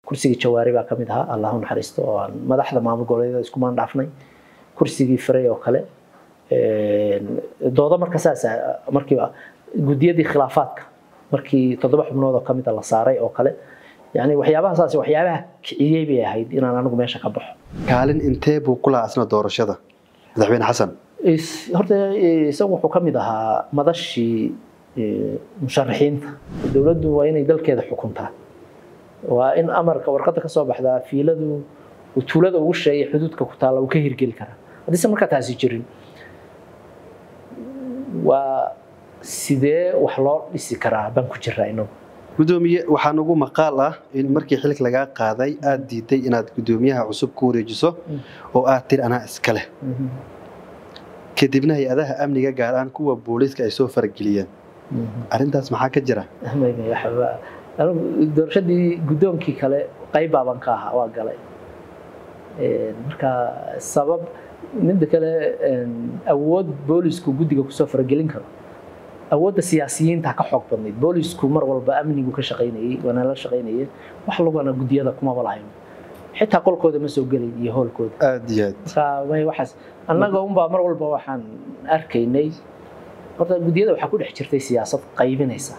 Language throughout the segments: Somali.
kursigii jawaari baa ka mid ahaa allahu naxariisto oo aan madaxda maamul goboleedyada iskumaan dhaafnay kursigii firay oo kale doodo marka saas markiiba gudiyadii khilaafaadka markii toddoba xubnood oo kamid a la saaray oo kale yani waxyaabahasaas waxyaabaha kiciyey bay ahayd inaan anigu meesha ka baxo kaalin intee buu ku lahaa asna doorashada madaxweyne xasan horta isagu wuxuu ka mid ahaa madashii musharaxiinta dowladdu waa inay dalkeeda xukuntaa waa in amarka warqadda ka soo baxdaa fiiladu tuulada ugu sheegay xuduudka ku taalla uu ka hirgeli karaa haddiise markaa taasi jirin waa sidee wax loo dhisi karaa baan ku jiraa inagu gudoomiye waxaa nagu maqaal ah in markii xilka lagaa qaaday aada diiday inaad gudoomiyaha cusub ku wareejiso oo aad tir anaa iska leh kadibna hay-adaha amniga gaar ahaan kuwa booliiska ay soo farageliyeen arrintaas maxaa ka jira doorashadii guddoonkii kale qayb baaban ka ahaa waa galay marka sabab midda kale awood boolisku guddiga kusoo faragelin karo awoodda siyaasiyiinta ka xoog badnayd boolisku mar walba amnigu ka shaqaynayey waana la shaqaynayay wax lagana guddiyada kumaba lahayn xitaa qolkooda ma soo gelayn iyo hoolkooda aada iyo aad marka may waxaas annaga unbaa mar walba waxaan arkaynay horta guddiyada waxaa ku dhex jirtay siyaasad qaybinaysa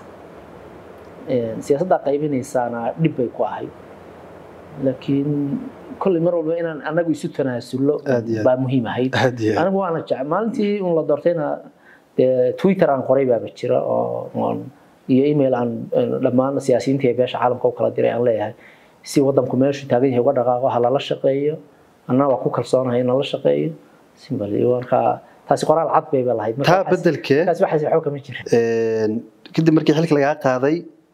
siyaasaddaa qaybinaysaana dhib bay ku ahayd laakiin kolley mar walba inaan annagu isu tanaasullo baa muhiim ahayd anigu waana jecel maalintii un la doortayna twitter aan qoray baaba jira oo iyo email aan dhammaan siyaasiyiinta ee beesha caalamka u kala diray aan leeyahay si wadanku meeshu taagan yahay uga dhaqaaqo ha lala shaqeeyo annaa waa ku kalsoonahay in lala shaqeeyo simbal marka taasi qoraal cad bayba lahayd taa bedelkee taasi waxaas waxba kama jirin kadib markii xilka lagaa qaaday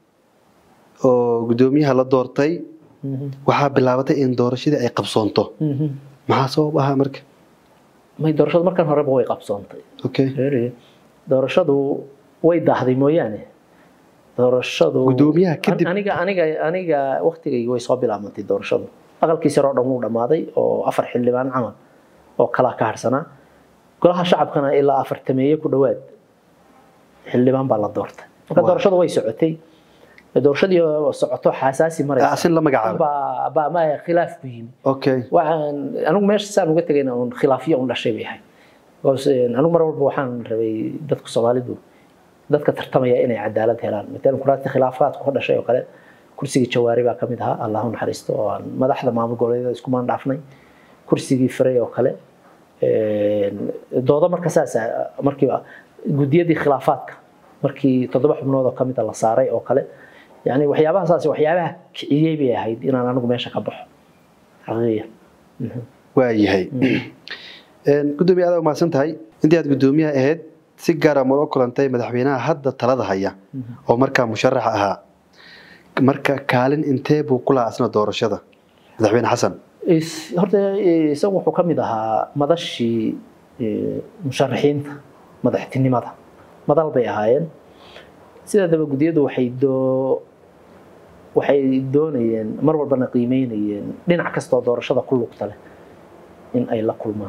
oo guddoomiyaha la doortay waxaa bilaabatay in doorashadii ay qabsoonto maxaa sabab ahaa marka may doorashadu markan horeba way qabsoontay okay doorashadu way daahday mooyaane doorashadu Guddoomiyaha kadib- aniga aniga aniga waqtigayga way soo bilaabantay doorashadu aqalkiisa oo dhan wuu dhammaaday oo afar xildhibaan camal oo kalaa ka harsanaa golaha shacabkana ilaa afartameeye ku dhowaad xildhibaan baa la doortay marka Wow. doorashadu way socotay doorashadii oo socoto xasaasi maraysa asin la magacaabo baa baa ma khilaaf ku yimi okay waxaan anigu meesha saan uga tegayna uun khilaafyo un dhashay bay ahayd because anigu mar walba waxaan rabay dadka soomaalidu dadka tartamaya inay cadaalad helaan matalan kuraasta khilaafaadku ka dhashay oo kale kursigii jawaari baa ka mid ahaa allahu naxariisto oo aan madaxda maamul goboleedyada iskumaan dhaafnay kursigii firay oo kale doodo marka saas markiiba gudiyadii khilaafaadka markii toddoba xubnood oo ka mid a la saaray oo kale yani waxyaabaha saas waxyaabaha kiciyey bay ahayd inaan anigu meesha ka baxo xaqiiqiyan waa yahay gudoomiye aad umahadsan tahay intii aad guddoomiyaha ahayd si gaara ma ula kulantay madaxweynaha hadda talada haya oo markaa musharax ahaa marka kaalin intee buu ku lahaa asna doorashada madaxweyne xasan Is- horta eh, isagu wuxuu ka mid ahaa madashii eh, musharaxiinta madaxtinimada madal bay ahaayeen sidaadaba guddiyadu waxay doo waxay doonayeen mar walbana qiimeynayeen dhinac kastoo doorashada ku lugta leh in ay la kulmaan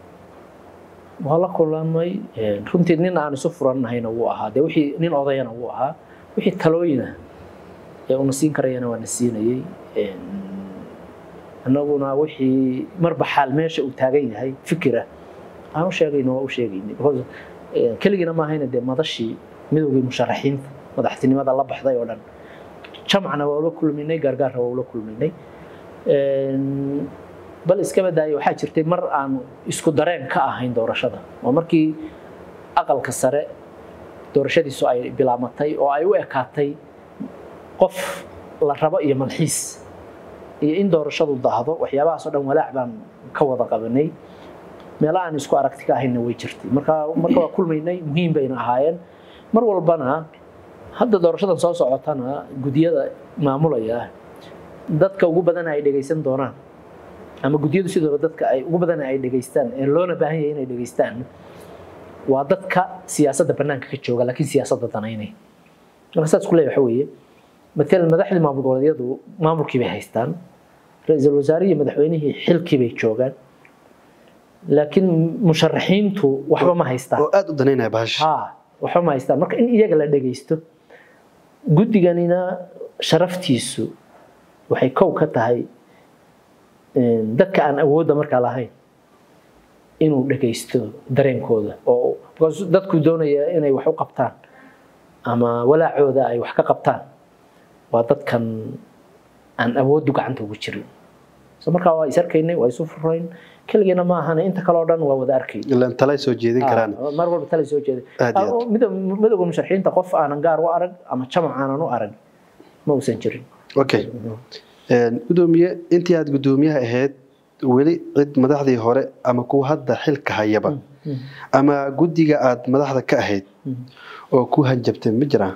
waa la kulamay eh, runtii nin aan isu furannahayna wuu ahaa dee wixii nin odayana wuu ahaa wixii talooyina ee una siin karayana waa na siinayey En, annaguna wixii marba xaal meesha uu taagan yahay fikira aan u sheegayno waa u sheegayna because eh, keligiina maahayna dee madashii midowgii musharaxiinta madaxtinimada la baxday oo dhan jamcana waa ula kulminay gaargaarna waa ula kulminay En, bal iskaba daaya waxaa jirtay mar aan isku dareen ka ahayn doorashada oo markii aqalka sare doorashadiisu ay bilaamatay oo ay u ekaatay qof la rabo iyo malxiis iyo in doorashadu daahdo waxyaabahaasoo dhan walaac baan ka wada qabanay meelaha aan isku aragti ka ahaynna way jirtay marka marka waa kulmaynay muhiim bayna ahaayeen mar walbana hadda doorashadan soo socotana gudiyada maamulaya dadka ugu badan ay dhegaysan doonaan ama guddiyadu sidooda dadka ay ugu badan ay dhegaystaan ee loona baahan yahay inay dhegaystaan waa dadka siyaasadda bannaanka ka jooga laakiin siyaasadda danaynaya marka saas ku leeyahay waxa weeye matalan madaxdii maamul goboleedyadu maamulkii bay haystaan ra-iisul wasaarihii iyo madaxweynihii xilkii bay joogaan laakiin musharaxiintu waxba ma haystaan oo aada u danaynaya bahasha ha waxba ma haystaan marka in iyaga la dhegaysto guddiganina sharaftiisu waxay kow ka tahay dadka aan awoodda markaa lahayn inuu dhagaysto dareenkooda oo because dadku doonaya inay wax u qabtaan ama walaacooda ay wax ka qabtaan waa dadkan aan awooddu gacanta ugu jirin so markaa waa is arkaynay waa isu furayn keligeena ma ahana inta kale oo dhan waa wada arkay ilaan talay soo jeedin karaan mar walba tala soo jeeday Aad iyo aad. Midowga- midowga musharaxiinta qof aanan gaar u arag ama jamac aanan u arag ma uusan jirin okay gudoomiye intii aad gudoomiyaha ahayd weli cid madaxdii hore ama kuwa hadda xilka hayaba ama guddiga aad madaxda ka ahayd oo ku hanjabtay ma jiraan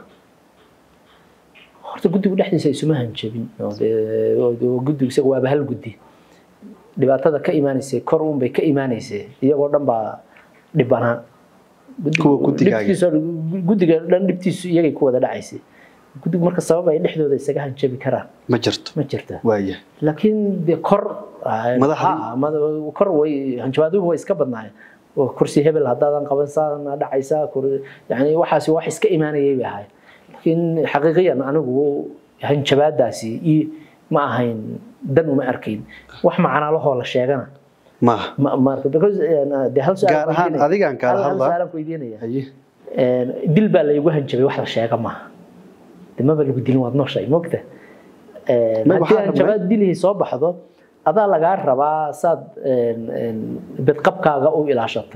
horta guddigu dhexdiisa isuma hanjabin oo dee- oo dee guddigu isaga waaba hal guddi dhibaatada ka imaanaysay kor uun bay ka imaanaysay iyagoo dhan baa dhibanaa Guddigu- Kuwa guddigaaga. dhibtiisu- guddiga dhan dhibtiisu iyagay ku wada dhacaysay guddigu marka sabab ay dhexdooda isaga hanjabi karaan ma jirto ma jirta waaya laakiin dee kor Madaxdii? ha, mada- kor way hanjabaaduhu way iska badnaayeen oo kursi hebel haddaadan qaban saana dhacaysaa kur- yani waxaasi wax iska imaanayay bay ahayd laakiin xaqiiqiyan anigu hanjabaadaasi ii ma ahayn dan uma arkayn wax macnaalahoo la sheegana maaha ma ma arko because eh, dee hal su'aal Gaar aan ahaan weydiinaya. adigaan kaala Hal- hal hadlaa. su'aalaan ku weydiinaya haye Een, dil baa laygu hanjabay wax la sheega maaha de maba lagu dilin waad nooshahay mogta Een, Ma- haddii waxaa hanjabaad dilihii soo baxdo adaa lagaa rabaa saad een, een, bidqabkaaga u ilaashato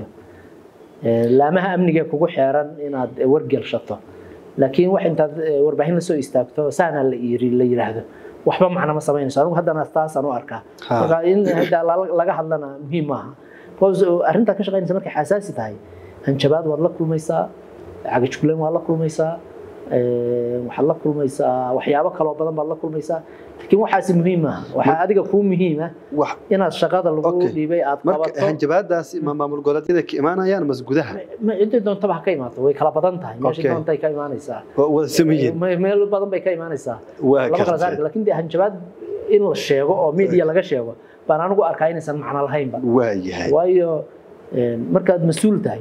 Een, laamaha amniga ee kugu xeeran inaad wargelshato laakiin wax intaad eh, warbaahin lasoo istaagto saana la yiri la yiraahdo waxba macno ma samaynayso anigu haddana taasaan u arkaa Ha. marka in hadda la- laga hadlana muhiim maaha because arrintaa ka shaqaynaysa markay xasaasi tahay hanjabaad waad la kulmaysaa cagajkulen waad la kulmaysaa een, waxaad la kulmaysaa waxyaabo kaloo badan baad la kulmaysaa laakiin waxaasi muhiim maaha waxaa adiga kuu muhiima wax inaad shaqada lagu Okay. dhiibay aad marka qabato hanjabaadaasi ma maamul goboleedyada ka imaanayaan mas gudaha ma cidii doontaba ha ka imaato way kala badan tahay meesha Okay. doontay ka imaanaysaa waa wada sameeyeen Me- meel badan bay ka imaanaysaa waa lama kala gartay saari laakiin dee hanjabaad in la sheego oo media laga sheego baan anigu arkaa inaysan macno lahaynba waa yahay waayo een, markaad mas-uul tahay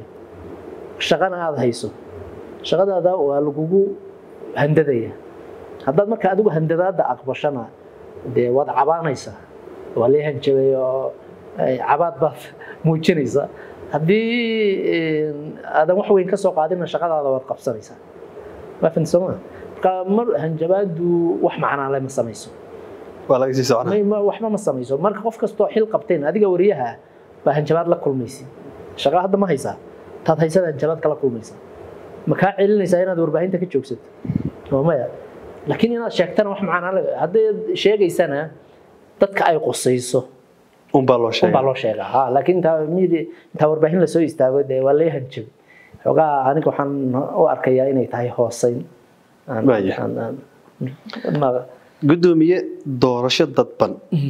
shaqana aada hayso shaqadaada waa lagugu handadaya haddaad marka adigu handadaada aqbashana dee waad cabaanaysaa waa lee hanjabay oo ay, cabaad baad muujinaysaa haddii een, aadan wax weyn ka soo qaadina shaqadaada waad qabsanaysaa waa fahamtay soo maa marka mar hanjabaadu wax macnaale ma samayso waa laga sii soconaa Ma- ma- waxba ma samayso marka qof kastoo xil qabteen adiga wariyaha baa hanjabaad la kulmaysa shaqa hadda ma haysaa taad haysada hanjabaad kala kulmaysa ma kaa celinaysaa inaad warbaahinta ka joogsato oo maya laakiin inaad sheegtana wax macnaa le haddaad sheegaysana dadka ay qusayso unbaa loo unbaa sheegay loo sheegaa ha laakiin intaa media intaa warbaahin lasoo istaago dee waa lee hanjabay xoogaa aniga waxaan u arkayaa inay tahay hooseyn Aan- Waaya. aan- aan- ma- gudoomiye doorasho dadban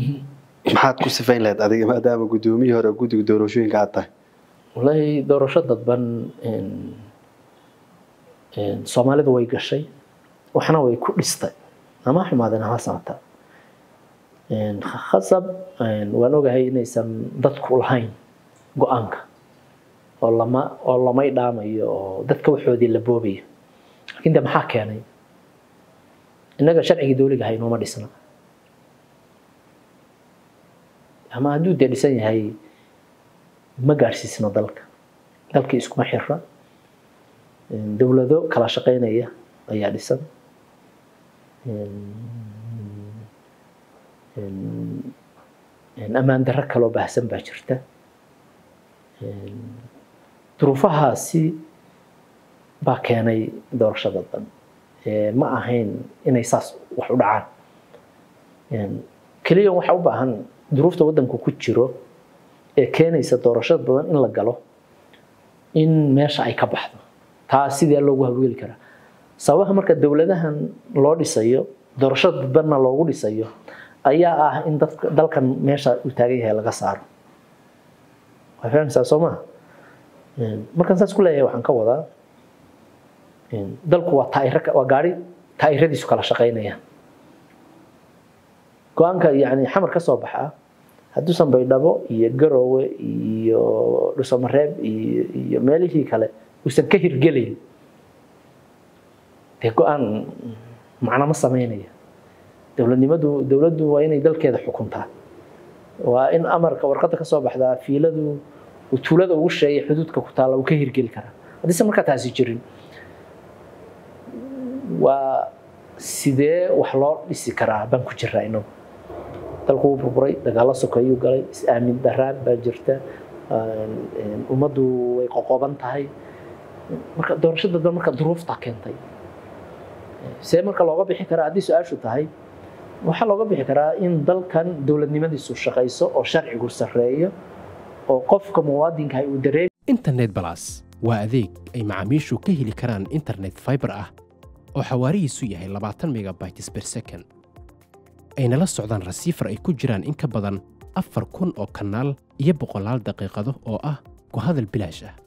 maxaad ku sifayn lahayd adiga maadaama gudoomiyihii hore guddiga doorashooyinka aad tahay wallaahi doorasho dadban een, een, soomaalidu way gashay waxna way ku dhistay ama ha xumaadeen ama ha sanata Een, khasab een, waan ogahay inaysan dadku lahayn go-aanka oo lama oo lamay dhaamayo oo dadka waxoodii la boobayo laakiin de maxaa keenay innaga sharcigii dowliga ahay nooma dhisna ama hadduu dee dhisan yahay ma gaadhsiisno dalka dalkii iskuma xira Een, dowlado kala shaqeynaya ayaa dhisan Een, een, een, ammaan darro kaloo baahsan baa jirta Een, duruufahaasi baa keenay doorashada dan Ee, ma ahayn inay saas wax u dhacaan Een, keliya waxa u baahan duruufta waddanku ku jiro ee keenaysa doorasho badan in la galo in meesha ay ka baxdo taa sidee loogu hawlgeli karaa sababaha marka dowladahan loo dhisayo doorasho dadbanna loogu dhisayo ayaa ah in dadka dalkan meesha uu taagan yahay laga saaro waa fahamsaa soo maha Een, markaan saas ku leeyahay waxaan ka wadaa een, dalku waa taayiro ka- waa gaari taayiradiisu kala shaqaynayaan go-aanka yani xamar ka soo baxa hadduusan baydhabo iyo garoowe iyo dhusamareeb iyo iyo meelihii kale uusan ka hirgelayn dee go-aan macno ma sameynaya dowladnimadu dowladdu waa inay dalkeeda xukuntaa waa in amarka warqadda ka soo baxdaa fiiladu uu tuulada ugu sheegay xuduudka ku taalla uu ka hirgeli karaa haddiise markaa taasi jirin waa sidee wax loo dhisi karaa baan ku jiraa inagu dalku wuu burburay dagaalo sokeeyuu galay is-aamin daraan baa jirta ummaddu way qoqoban tahay marka doorashada dan marka duruufta keentay see marka looga bixi karaa haddii su-aashu tahay waxaa looga bixi karaa in dalkan dowladnimadiisu shaqayso oo sharcigu sarreeyo oo qofka muwaadinka uu dareem internet balas waa adeeg ay macaamiishu ka heli karaan internet fiber ah oo xawaarihiisu yahay labaatan megabytes per second ayna la socdaan rasiifar ay ku jiraan in ka badan afar kun oo kanaal iyo boqolaal daqiiqado oo ah ku hadal bilaash ah